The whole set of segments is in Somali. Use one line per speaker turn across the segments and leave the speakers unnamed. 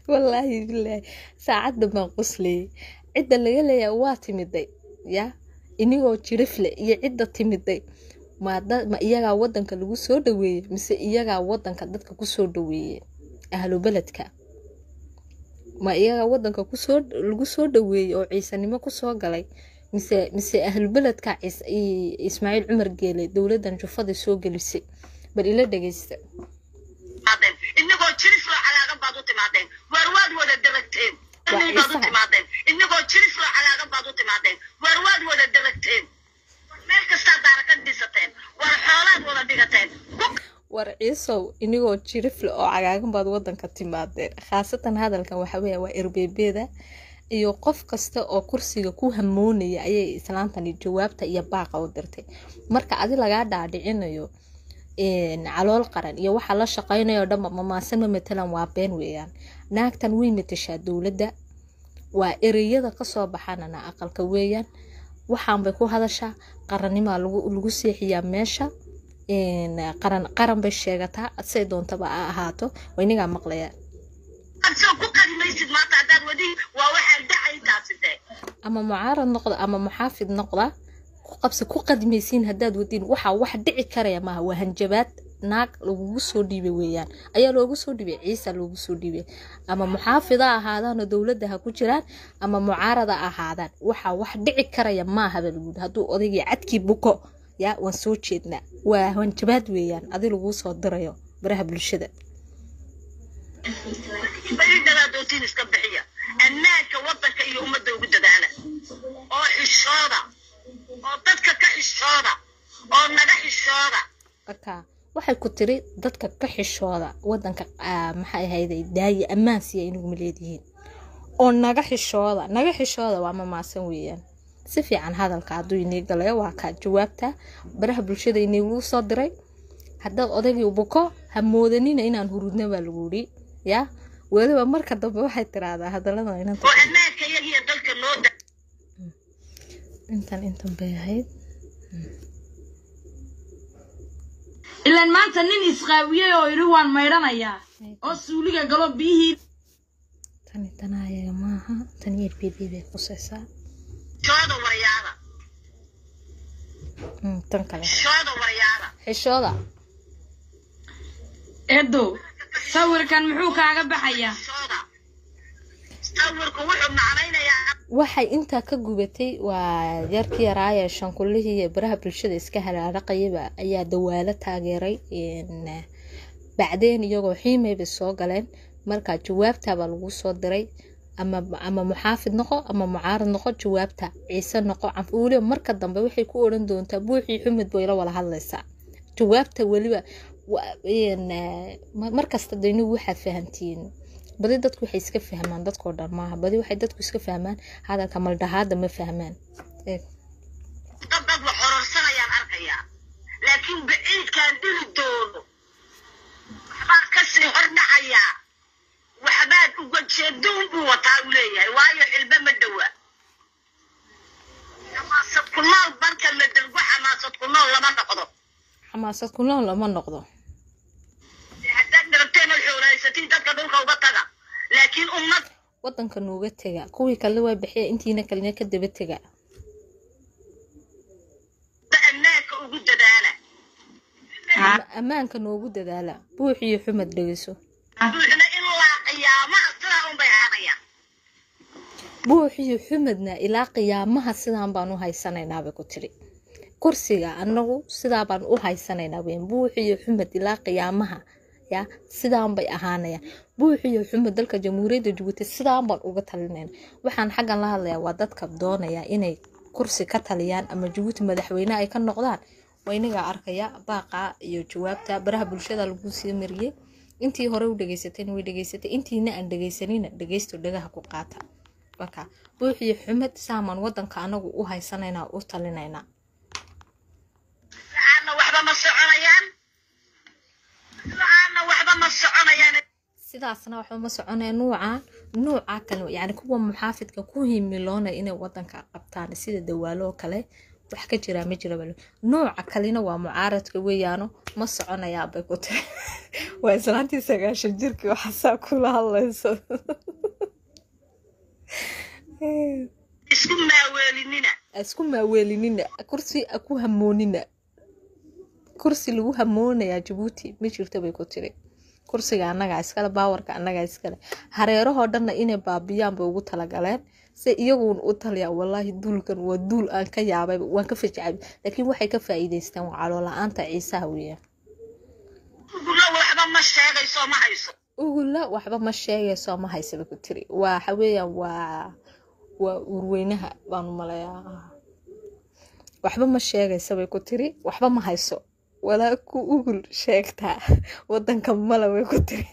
wallaahi bilaahi saacadda baan qoslayay cidda laga leeyahay waa timiday ya inigoo jirifle iyo cidda timiday ma da- ma iyagaa wadanka lagu soo dhaweeyey mise iyagaa wadanka dadka kusoo dhaweeyey ahlu beledka ma iyagaa wadanka kusoo lagu soo dhaweeyey oo ciisanimo kusoo galay mise mise ahlu beledka ciis- i- ismaaciil cumar geele dowladan jufada soo gelisay bal ila dhegeysta
timaadeen inagoo jiris loo cagaagan baad u timaadeen waar waad wada daragteen
Waa
Danii baad u
isaga.
timaadeen inagoo jiris loo cagaagan baad u timaadeen waar waad wada daragteen meel kastaa daara ka dhisateen waar xoolaad wada dhigateen Ku-
war ciisow inigoo jirifle oo cagaagan baad wadanka timaadeen khaasatan hadalkan waxa weya waa erbeebeeda iyo qof kasta oo kursiga ku hamoonaya ayay islaantani jawaabta iyo baaqa u dirtay marka adi lagaa dhaadhicinayo een, calool qaran iyo waxa la shaqaynayo dhanba mamaasan ma matalan waa been weeyaan naagtan way matashaa dowladda waa ereyada kasoo baxanana aqalka weeyaan waxaan bay ku hadashaa qarannimaa lagu lagu seexiyaa meesha een, qaran qaran bay sheegataa say doontaba ha ahaato waa inagaa maqlaya
aad soo ku qadimaysid maanta haddaad wadi waa waxaan dhacay taasi dee
ama mucaarad noqda ama muxaafid noqda ku qabsi ku qadmaysiin haddaad wadiin waxaa wax dhici karaya maaha waa hanjabaad naag lagugu soo dhiibay weeyaan ayaa loogu soo dhiibay ciisa loogu soo dhiibay ama muxaafida ahaadaan oo dowladda ha ku jiraan ama mucaarada ahaadaan waxaa wax dhici karaya maaha baa lagu yidhi hadduu odaygii cadkii buko yaa waan soo jeednaa waa hanjabaad weeyaan adi laguu soo dirayo baraha bulshada
bari daraadootiin iska bixiya ammaanka wadanka iyo ummadda ugu dadaala oo xishooda oo dadka ka xishooda oo naga xishooda
marka waxay ku tiri dadka ka xishooda wadanka ah, maxay ahayday daaye ammaan siya inaguma leedihiin oo naga xishooda naga xishooda waa mamaasan weeyaan si fiican hadalka hadduu inii galayo waa kaa jawaabta baraha bulshada iniigu soo diray haddaad odaygii buko ha moodanina inaan hurudna baa lagu yidhi ya weliba marka dambe waxay tiraahdaa hadallada inanta
oo ammaanka iyagiyo dalka noo da
intan intan bay ahayd
ilaan maanta nin isqaawiyey oo yidhi waan maydhanayaa oo suuliga galo biyihii
tani tanaa ayaga maaha tani erbeebey bay qusaysaa
xishooda waryaada
Mm, tan kale
xishooda waryaada
xishooda
eedo sawirkan muxuu kaaga baxayaa
xishooda sawirku wuxuu macnaynayaa
waxay intaa ka gubatay waa yarkii yaraaye shankullihii iyo baraha bulshada iska halaaraqayaba ayaa dawaalo taageeray een, bacdeen iyagoo xiimaybay soo galeen marka jawaabtabaa lagu soo diray ama ama muxaafid noqo ama mucaarad noqo jawaabta ciise noqo canf weliba marka dambe waxay ku odhan doontaa buuxii xumid bay la wada hadlaysaa jawaabta weliba wa- een, eh, mar- markasta de inigu waxaad fahantiin badi dadku waxay iska fahmaan dadkoo dhan maaha badi waxay dadku iska fahmaan hadalka maldhahaada ma fahmaan Eeg.
dad dad wax hororsanayaan arkayaa laakiin baciidkaan dhili doono waxbaan kasii hordhacayaa waxbaad uga jeedoon buu wataa uu leeyahay waayo xilbe ma dhowa xamaasad ku nool banka la dalgo xamaasad ku nool lama noqdo
xamaasad ku nool lama noqdo
haddaad rabteen oo xoolahaysatiin dadka dhulka uga taga laakiin ummad
wadanka nooga tega kuwii kale waa bixiya intiina kalena ka daba tega
ammaanka ugu dadaala
Ama- ammaanka noogu dadaala buux iyo xumad dhegeyso
buuxna in laa qiyaamaha sidaa unbay ahaanayaan
buux iyo xumadna ilaa qiyaamaha sidaan baan u haysanaynaa bay ku tiri kursiga anagu sidaa baan u haysanaynaa weyn buux iyo xumad ilaa qiyaamaha ya sidaan bay ahaanayaan buux iyo xumad dalka jamhuuriyadda jabuuti sidaan baan uga talinayna waxaan xaggan la hadlayaa waa dadka doonaya inay kursi ka taliyaan ama jabuuti madaxweyne ay ka noqdaan waa inagaa arkaya baaqa iyo jawaabta baraha bulshada lagu sii mariyey intii hore u dhegeysatayna way dhegeysatay intiina aan dhegeysanina dhegeysto dhagaha ku qaata marka buux iyo xumad saamaan wadanka anagu u haysanaynaa u talinaynaa
waxaana waxba ma soconayaan waxaana waxba ma soconayaan
sidaasna waxba ma soconaya nuuca nuuca kale yani kuwa muxaafidka ku himiloonaya inay wadanka qabtaan sida dawaalo oo kale wax ka jiraa ma jira balo nooca kalena waa mucaaradka weeyaano ma soconayaa bay ku tiri waa islaantii sagaashan jirkii waxaasaa kula hadlayso
isku maaweelinina
isku maaweelinina kursi ku hamoonina kursi lagu hamoonayaa jabuuti ma jirto bay ku tiri kursiga annagaa iskale baawarka annagaa iskale hareerahoo dhanna inay baabiyaan bay ugu talagaleen se iyaguun u taliyaa walaahi duulkan waa duul aan ka yaabay waan ka fajacay laakiin waxay ka faa'iidaystaan waa caloola-aanta ciisaha weeyaan
ugula waxba ma sheegayso ma hayso
ugula waxba ma sheegayso ma haysa bay ku tiri waxa weeyaan waa waa urweynaha baanu maleeyaa waxba ma sheegaysa bay ku tiri waxba ma hayso walaa ku ugul sheegtaa wadanka mala way ku tiri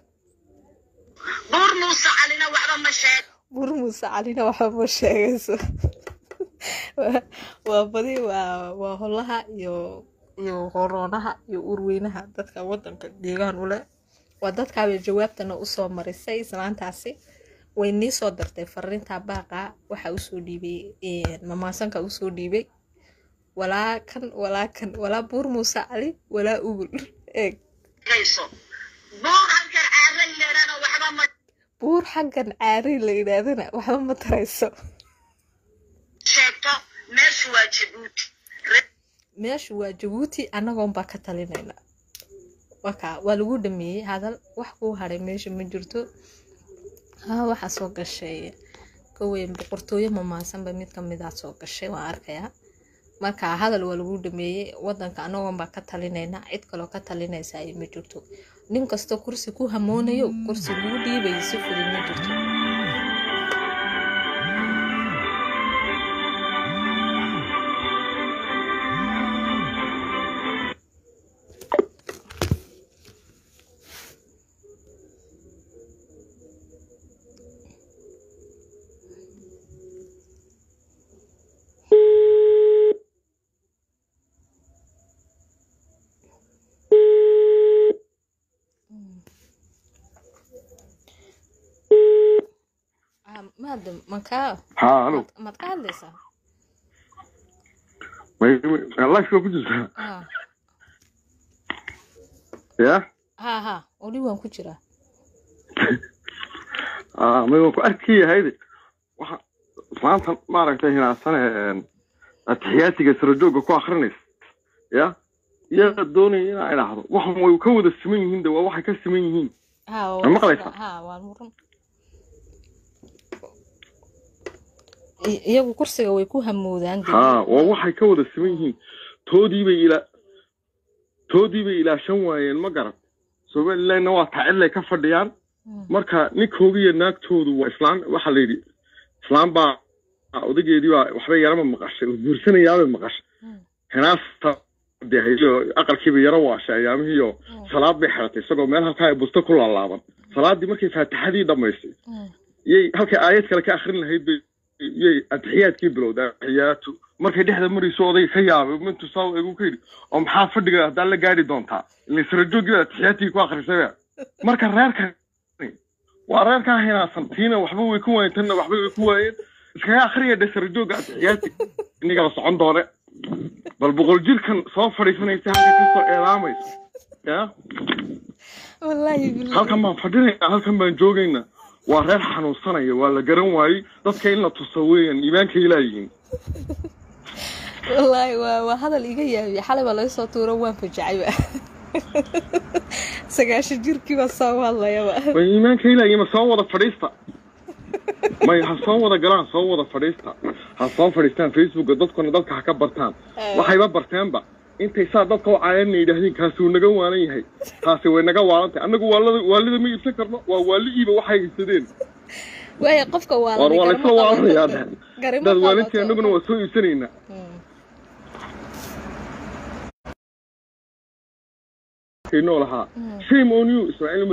buur muuse calina waxba ma sheeg
buur muuse calina waxba ma sheegayso Waa- waa badi waa waa holaha iyo iyo horoonaha iyo urweynaha dadka wadanka deegaan u leh waa dadkaabay jawaabtana usoo marisay islaantaasi way nii soo dartay fariinta baaqa waxa usoo dhiibay eh, mamaasanka usoo dhiibay walaa kan walaa kan walaa buur muuse cali walaa ugul eeg
gayso buur halkan caara leedhana waxba ma
buur xaggan caari la yidhaahdana waxba ma tarayso
sheegto meeshu waa jabuuti
meeshu waa jabuuti annagoonbaa ka talinayna waka waa lagu dhameeyey hadal wax kuu haray meesha ma jirto ha waxaa soo gashay koweyn boqortooyo mamaasanba mid kamidaa soo gashay waan arkayaa marka hadal waa lagu dhameeyey wadanka annagoonbaa ka talinayna cid kaloo ka talinaysa ay ma jirto nin kastoo kursi ku hamoonayo kursi lagu dhiibayo si fudud ma jirto Ah, maadam makaa
ها الو
maad maad ka hadlaysaa
الله شو كنت
Ah,
يا
ha ha weli waan ku jiraa
اه ما يكون اركي هيدي waxa maanta maaragtay hinaasane atixiyaatiga sarajooga ku akhrinaysa ya iyaga doonaya inaa idhaahdo waxan way ka wada siman yihiin de waa waxay ka siman yihiin
ha
Ma maqlaysaa?
ha waa muran I- iyagu kursiga way ku hamoodaan dee.
ha waa waxay ka wada siman yihiin toodiibay ilaa toodiibay ilaashan waayeen ma garan somalilandna waa tacillay ka fadhiyaan
Mm,
marka ninkooga iyo naagtoodu waa islaan waxaa la yidhi islaan baa odageedii baa waxbay yarama maqashay oo guursanayaabay maqashay
mm,
hinaasta dehayo aqalkiiba yaro waashay ayaamihiiyo
mm,
salaad bay xiratay isagoo meel halkaa ay busto ku laalaaban salaaddii markay faatixadii dhammaystay
mm,
yay halkay aayad kale ka akhrin lahayd bay yay atixiyaadkii bilowday atixiyaatu markay dhexda marayso odayga ka yaabay mintu saa egu ka yidhi oo maxaa fadhiga haddaan la gaari doontaa ilay sarajoogii baa atixiyaadkii ku akhrisay marka reerka waa reerkaa hinaasan tiina waxba way ku waayeen tanna waxba way ku waayeen iskaga akhriya dhe sarajooga atixiyaadki inigala socon doone bal boqol jirkan soo fadhiisanaysa halka kasoo eedaamaysa ya
wallaahi billahi.
halkan baan fadhinaynaa halkan baan joogaynaa waa reer xanuunsanaya waa la garan waayey dadka in la tuso weeyaan iimaanka ilaayihiin
wallaahi waa waa hadal iga yaabiya xalay baa laga soo tuuro waan fajacayba sagaashan jirkii baa soo hadlayaba
way iimaanka ilaayihiin ma soo wada fadhiista may ha soo wada galaan soo wada fadhiista ha soo fadhiistaan facebooka dadkuna dadka ha ka bartaan waxayba barteenba intay saa dadka u caayana yidhaahdeen kaasi wuu naga waalan yahay taasi way naga waalantahay annagu waalida waalida ma iibsan karno waa waalidiiba waxay haysadeen
waaya qofka waa
war waa laysla waaranayaa dheh
garimo
dad waalintii
qabato.
annaguna waa soo iibsanaynaa
Mm,
kaynoo lahaa
mm.
shame on you ismaaciil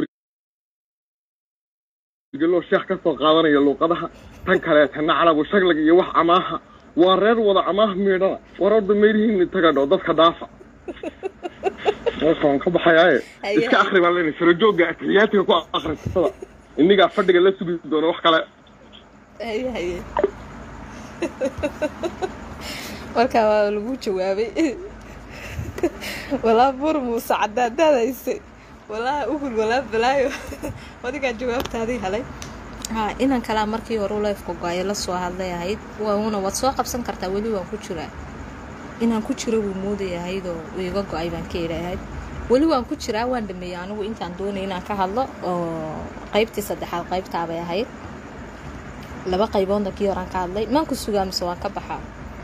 margeloo sheekh ka soo qaadanaya luuqadaha tan kaleetana calabu shaglag iyo wax amaaha waa reer wada amaah miidhana war orda meelihiin taga dho dadka dhaafa waan ka baxayaaye
Haye,
iska
haye.
akri baan leenahay sarajooga atixiyaatiga ku akrisada innigaa fadhiga la sugi doona wax kale
haye haye markaa waa lagu jawaabay walaa bur muuse cadaadaad haysay walaa uhul walaa balaayo adigaa jawaabtaadii helay ha inan kalaa markii hore leefka go-ayo lasoo hadlay ahayd wauna waad soo qabsan kartaa weli waan ku jiraa inaan ku jiro wuu moodaya ahaydoo iga go-ay baan ka idhaahayd weli waan ku jiraa waan dhameeyey anigu intaan doonay inaan ka hadlo oo qaybtii saddexaad qaybtaabay ahayd laba qayboodna kii horaan ka hadlay maan ku sugaa mise waan ka baxaa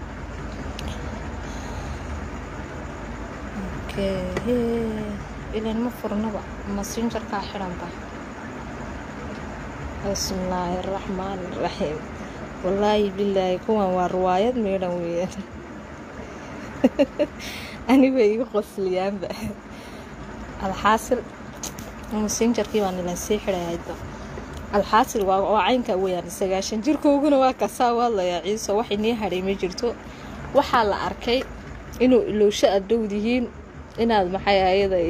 ilan ma furnaba masinjarkaa xiranba bismillaahi araxmaan iraxiim wallaahi bilaahi kuwan waa riwaayad meedhan weeyaan aniba igu qosliyaanba alxaasil masinjarkii baan ilan sii xidhaydba alxaasil waa oo caynka weyaan sagaashan jirkooguna waa kasaa waadlayaa ciiso wax inii hadhay ma jirto waxaa la arkay inuu ilowsho aad dhowdihiin inaad maxay ayaday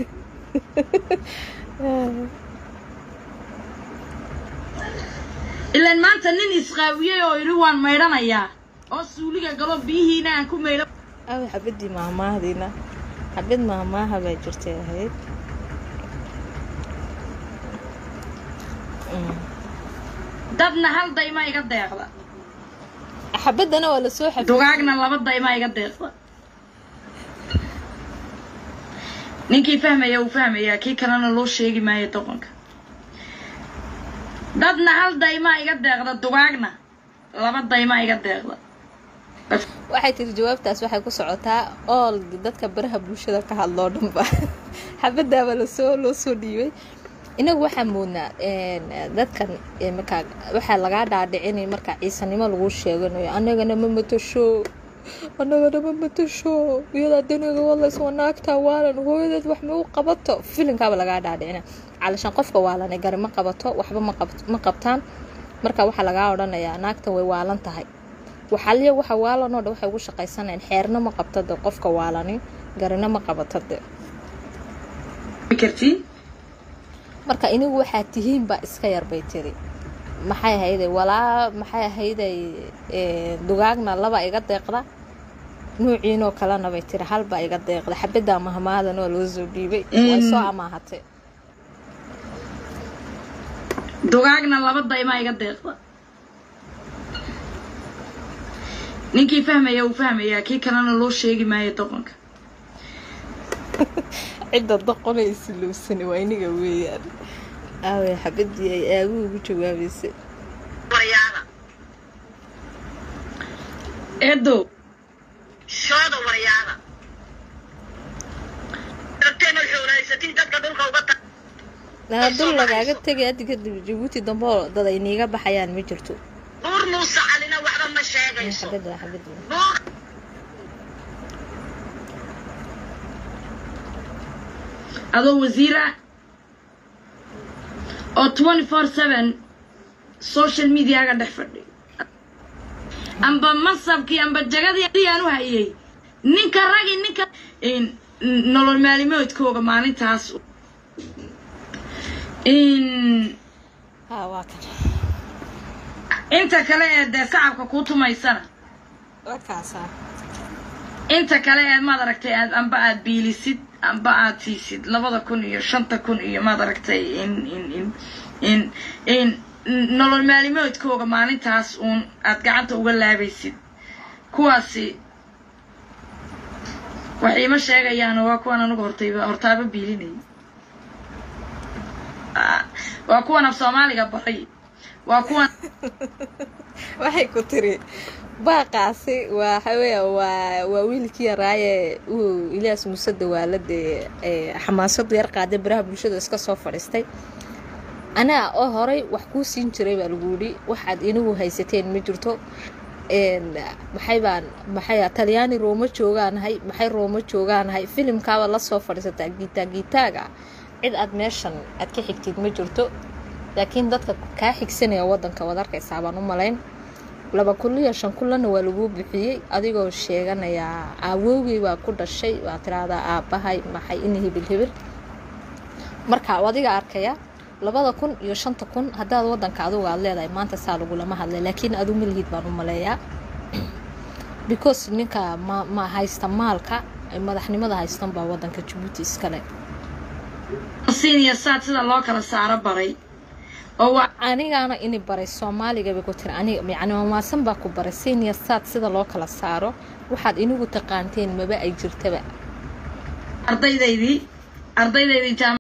ilaan maanta nin isqaawiyey oo yidhi waan maydhanayaa oo suuliga galo biyihiina aan ku maydho
aw xabadii maahmaahdiina xabad maahmaaha baa jirtay ahayd
dadna hal dayma iga deeqda
xabadana waa lasoo xabad
dugaagna laba dayma iga deeqda ninkii fahmaya uu fahmayaa kii kalena loo sheegi maayo doqonka dadna hal daymaa iga deeqda dugaagna laba daymaa iga deeqda
waxay tiri jawaabtaas waxay ku socotaa ool dadka baraha bulshada ka hadloo dhanba xabadaaba lasoo loo soo dhiibay inagu waxaa moodnaa dadkan markaa waxaa lagaa dhaadhicinay markaa ciisanimo lagu sheeganayo annagana ma matasho annagana ma matasho iyadaa daniga wadlays waa naagtaa waalan hooyadeed wax ma u qabato filinkaaba lagaa dhaadhicina calashaan qofka waalanay gari ma qabato waxba ma qabtaan marka waxaa lagaa odhanayaa naagtan way waalan tahay waxaliya waxa waalanoo dhan waxay ugu shaqaysanayaan xeerna ma qabto de qofka waalani garina ma qabato de
kartiin
marka inigu waxaa tihiin baa iska yar bay tiri maxay ahayday walaa maxay ahayday dugaagna laba iga deeqda nuuciinoo kalena bay tiri halbaa iga deeqda xabaddaa mahmaadan oo loo soo dhiibay way soo amaahatay
dugaagna laba daymaa iga deeqda ninkii fahmaya uu fahmayaa kii kalena loo sheegi maayo doqonka
cidda doqonay isilowsani waa iniga weeyaan aaway xabadii ay aagu ugu jawaabaysay
waryaada
eedow
shooda waryaada darteena xoolahaysatiin dadka dhulka uga ta
nana dul lagaaga tegay haddi kadib jabuuti dambe oo dad ay niiga baxayaan ma jirto
buur muuse calina waxba ma sheegayso
xabada xabada
buur
adoo wasiira oo twenty four seven social mediaga dhex fadhiyo amba masabkii amba jagadii aan u hayay ninka ragi ninka nolol maalimoodkooga maalintaas
ha waa kan
inta kale ee dee sacabka kuu tumaysana
waa kaasaa
inta kale ee maad aragtay aad amba aad biilisid amba aad siisid labada kun iyo shanta kun iyo maad aragtay in in in in in nolol maalimoodkooga maalintaas uun aad gacanta uga laabaysid kuwaasi wax iima sheegayaan waa kuwan anigu hortayba hortaaba biilinayay waa kuwan af soomaaliga baray waa kuwan
waxay ku tiri baaqaasi waa waxaweya waa waa wiilkii yaraaye uu ilyaas muuse dawaalade xamaasadu yar qaaday baraha bulshada iska soo fadhiistay anaa oo horay wax kuu siin jiray baa lagu yidhi waxaad inagu haysateen ma jirto maxay baan maxay talyaani rooma joogaanahay maxay rooma joogaanahay filimkaaba lasoo fadhiisataa giitaa giitaaga cid aad meeshan aad ka xigtid ma jirto laakiin dadka kaa xigsanaya wadanka waad arkaysaa baan u malayn laba kuliyo shan kullana waa laguu bixiyey adigoo sheeganayaa aawowgey baa ku dhashay waa tiraahdaa aabbahay maxay in hibil hibil marka adiga arkaya labada kun iyo shanta kun haddaad wadanka adugu aad leedahay maanta saa lagulama hadlay laakiin adu malihid baan u maleeyaa because ninka ma, ma haysta maalka madaxnimada haystan baa wadanka jabuuti iskale
senior saad sida loo kala saaro baray oo waa
anigaana ini baray soomaaliga bay ku tiri aniga yacni mamaasan baa ku baray senior saad sida loo kala saaro waxaad inigu taqaanteen maba ay jirtaba
ardaydaydii ardaydaydii jaam